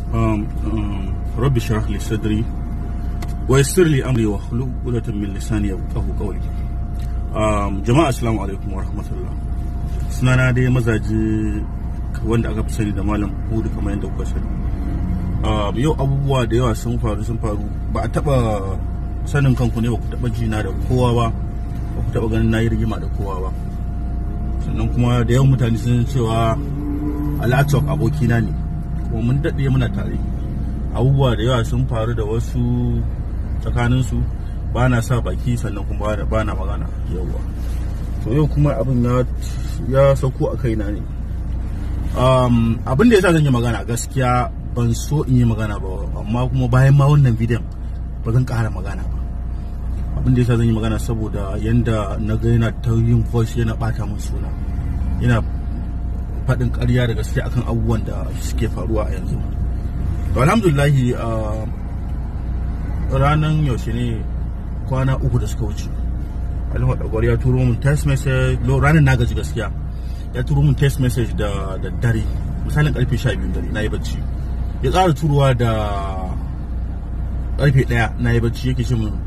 um, um, rabbi shrah li sadri wa yassir li amri wa hlul 'uqdatan min lisani yafqahu qawli um, jama'a assalamu alaikum wa rahmatullah sunana dai mazaji wanda aka fi sani da malam hudu kamar yadda kuka sani um, yau abubuwa da yawa sun faru sun faru ba a taba sanin kanku ne ba ku taba jina da kowa ba ba ku taba ganin nayi rigima da kowa ba sannan kuma da yawan mutane sun cewa alatok abokina ne kuma mun daɗe muna tare abubuwa da yawa sun faru da wasu tsakaninsu ba na sa baki sannan kuma ba na magana yawa to yau kuma abin ya sauko a kaina ne abin da ya sa zan yi magana gaskiya ban so in yi magana ba amma kuma bayan ma wannan bidiyon ba zan ƙara magana ba abin da ya sa zan yi magana saboda yanda na ga yana ta yin voice yana ɓata min suna yana faɗin ƙarya da gaske akan abubuwan da suke faruwa a yanzu to alhamdulillahi ranar yaushe ne kwana uku da suka wuce alhaji dagwar ya turo mun text message ranar na gaji gaskiya ya turo mun text message da da dare misalin karfe 12 dare na yi bacci ya tsara turuwa da karfe 1 na yi bacci yake ce mun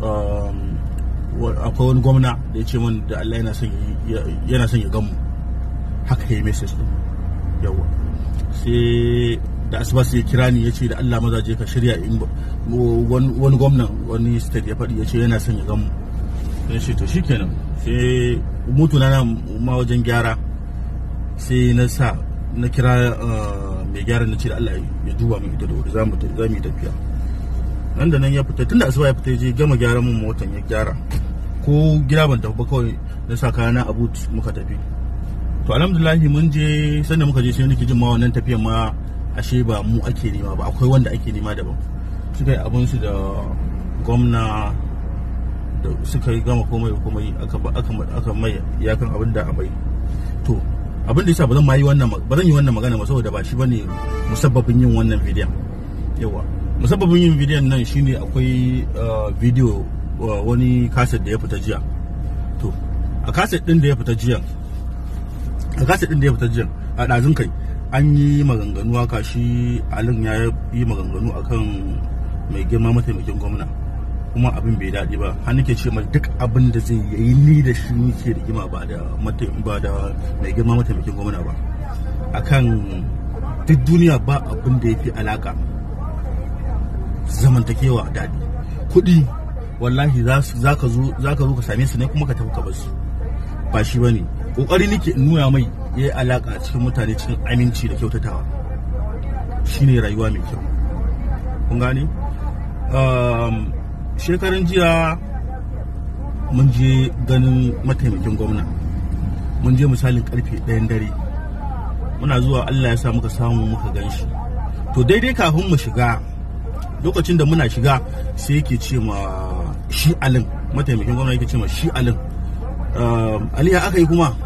akwai wani gwamna da ya ce min da Allah yana son ya gamu haka ya yi message din yawa sai da asuba sai kira ni ya ce da Allah maza je ka shirya wani gwamnan wani state ya faɗi ya ce yana son ya gamu ya ce to shikenan sai mutu na ma wajen gyara sai na sa na kira mai gyara na ce da Allah ya duba min ita da wuri za mu yi tafiya nan da nan ya fita tunda asuba ya fita ya je gama gyara mun motan ya gyara ko gida ban tafi ba kawai na sa kayana a boot muka tafi to alhamdulahi mun je sanda muka je sai nake jin ma wannan tafiyan ma ashe ba mu ake nema ba akwai wanda ake nema daban suka yi abin su da gwamna da suka yi gama komai da komai aka aka aka mai yakan abin da amai to abin da yasa ba zan ma yi wannan ba zan yi wannan magana ba saboda ba shi bane musabbabin yin wannan bidiyon yawa musabbabin yin bidiyon nan shine akwai bidiyo wani kaset da ya fita jiya to a kaset din da ya fita jiya a kaset din da ya fita jiya a ɗazun kai an yi maganganu haka shi alin ya yi maganganu akan mai girma mataimakin gwamna kuma abin bai daɗi ba har nake ce mai duk abin da zai yi ni da shi muke rigima ba da ba da mai girma mataimakin gwamna ba akan duk duniya ba abin da ya fi alaka zamantakewa daɗi kuɗi wallahi za ka zo ka same su ne kuma ka tafi ka basu ba shi ba ne ƙoƙari nake nuna mai ya yi alaƙa cikin mutane cikin aminci da kyautatawa shine rayuwa mai kyau kun gane shekaran jiya mun je ganin mataimakin gwamna mun je misalin karfe ɗayan dare muna zuwa allah ya sa muka samu muka gan shi to daidai kafin mu shiga lokacin da muna shiga sai yake ce ma shi alin mataimakin gwamna yake ce ma shi alin aliya aka yi kuma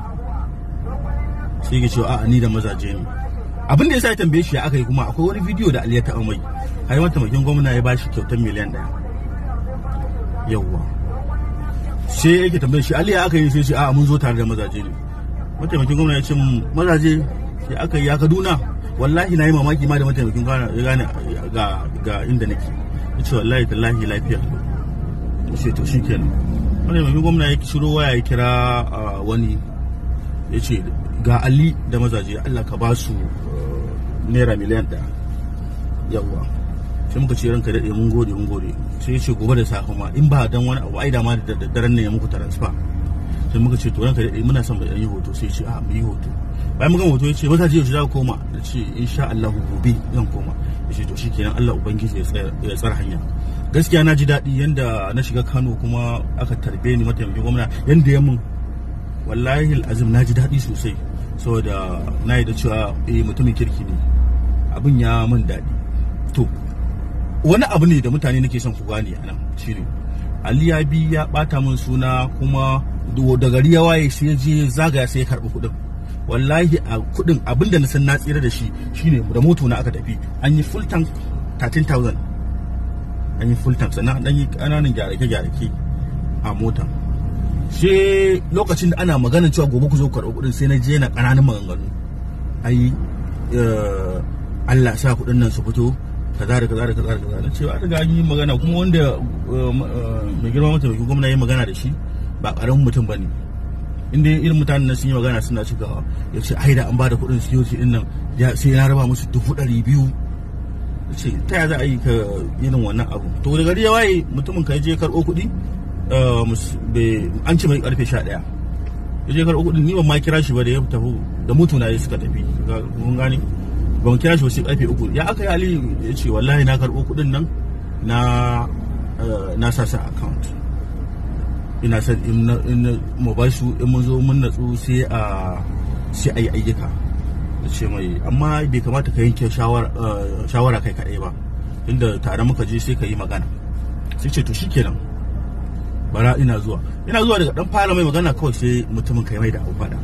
sai yake cewa a'a ni da mazaje ne abin da yasa ya tambaye shi ya aka yi kuma akwai wani bidiyo da aliya ta amai har mataimakin gwamna ya bashi kyautar miliyan ɗaya yawwa sai yake tambaye shi aliya aka yi sai ce a'a mun zo tare da mazaje ne mataimakin gwamna ya ce mazaje sai aka yi ya kaduna wallahi na yi mamaki ma da mataimakin gwamna ya gane ga inda nake ya ce wallahi tallahi lafiya sai to shi kenan mataimakin gwamna ya shiro waya ya kira wani ya ce ga ali da mazaje allah ka ba su naira miliyan ɗaya yawwa sai muka ce ranka daɗe mun gode mun gode sai ya ce gobe da safe ma in ba dan wani abu ai da ma da daddaren ne ya muku transfer sai muka ce to ranka daɗe muna son bai yi hoto sai ya ce a mu yi hoto bayan muka hoto ya ce mazaje yaushe za ka koma da ce insha Allah gobe zan koma ya ce to shikenan Allah ubangiji ya tsara hanya gaskiya na ji daɗi yanda na shiga Kano kuma aka tarbe ni mataimakin gwamna yanda ya mun wallahi azim na ji daɗi sosai saboda na yi da cewa eh mutumin kirki ne abin ya mun daɗi to wani abu ne da mutane nake son ku gane a nan shine Ali ya bi ya bata min suna kuma da gari ya waye sai je zagaya sai ya karɓi kuɗin wallahi a kuɗin abinda na san na tsira da shi shine da moto na aka tafi an yi full tank 13000 an yi full tank sannan an yi ƙananan gyarake-gyarake a motan sai lokacin da ana magana cewa gobe ku zo ku karɓi kuɗin sai na je na ƙananan maganganu ai Allah sa kuɗin nan su fito kaza da kaza da kaza da kaza na cewa riga an yi magana kuma wanda mai girma mataimakin gwamna ya yi magana da shi ba ƙaramin mutum ba ne inda irin mutanen nan sun yi magana suna cikawa ya ce ai da an bada kuɗin security din nan sai na raba musu dubu ɗari biyu ce ta ya za a yi ka irin wannan abu to da gari ya waye mutumin ka je karɓo kuɗi an ce mai karfe sha ɗaya ya je karɓo kuɗin ni ban ma kira shi ba da ya tafi da mutuna suka tafi kun gane ban kira shi ba sai karfe uku ya aka yi ali ya ce wallahi na karɓo kuɗin nan na na sa sa account ina son in mu ba su in mun zo mun natsu sai a sai a yi ayyuka da ce mai amma bai kamata ka yanke shawara kai kaɗai ba inda tare muka je sai ka yi magana sai ce to shikenan bara ina zuwa ina zuwa daga dan fara mai magana kawai sai mutumin kai mai da abu fada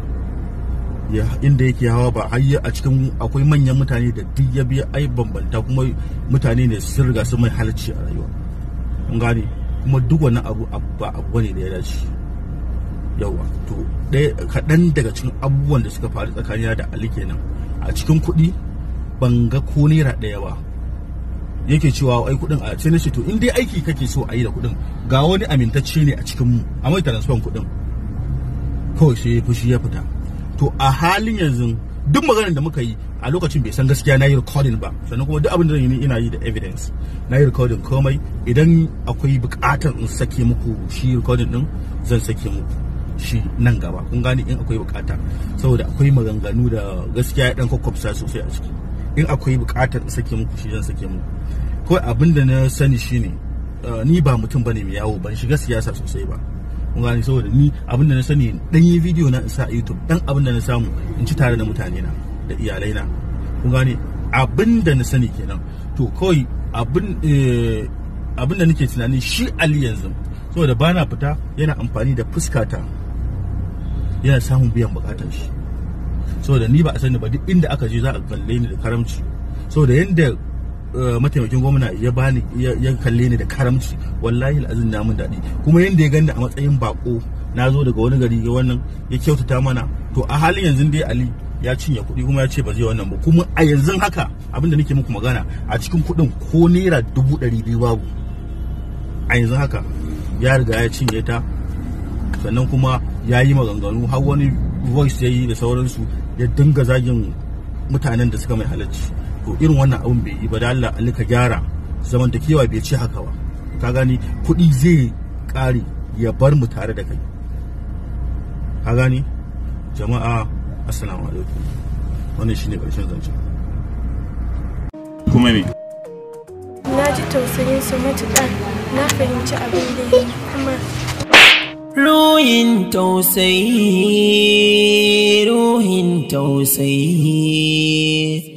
ya inda yake hawa ba har a cikin akwai manyan mutane da duk ya biya ai bambanta kuma mutane ne sun riga sun mai halarci a rayuwa kun gane kuma duk wani abu ba abu ne da ya dace yawa to ɗaya kaɗan daga cikin abubuwan da suka faru tsakanina da ali kenan a cikin kuɗi ban ga ko naira ɗaya ba yake cewa ai kuɗin a sai na ce to in dai aiki kake so a yi da kuɗin ga wani amintacce ne a cikin mu a mai transfer kuɗin kawai sai fushi ya fita to a halin yanzu duk maganar da muka yi a lokacin bai san gaskiya na yi recording ba sannan kuma duk abin da yi ina yi da evidence na yi recording komai idan akwai bukatar in sake muku shi recording din zan sake muku shi nan gaba kun gane in akwai bukata saboda akwai maganganu da gaskiya ya dan kwakwafsa sosai a ciki in akwai bukatar in sake muku shi zan sake muku kawai abin da na sani shine ni ba mutum bane mai yawo ban shiga siyasa sosai ba kun gane saboda ni abin da na sani dan yi video na sa a YouTube dan abin da na samu in ci tare da mutane na da iyalai na kun gane abin da na sani kenan to kawai abin abin da nake tunani shi Ali yanzu saboda bana fita yana amfani da fuskata yana samun biyan bukatar shi saboda ni ba a sani ba duk inda aka je za a kalle ni da karamci saboda yanda mataimakin gwamna ya bani ya kalle ni da karamci wallahi al'azin na mun daɗi kuma yanda ya gani a matsayin bako na zo daga wani gari ga wannan ya kyautata mana to a halin yanzu dai ali ya cinye kuɗi kuma ya ce ba zai wannan ba kuma a yanzu haka abinda nake muku magana a cikin kuɗin ko naira dubu ɗari biyu babu a yanzu haka ya riga ya cinye ta sannan kuma ya yi maganganu har wani voice ya yi da sauransu ya dinga zagin mutanen da suka mai halarci to irin wannan abun bai yi ba da Allah ka gyara zamantakewa bai ce haka ba ka gani kuɗi zai ƙare ya bar mu tare da kai ka gani jama'a assalamu alaikum wannan shine ƙarshen zance kuma me na ji tausayin su matuƙa na fahimci abin da ya kuma Ruhin tausayi, ruhin tausayi.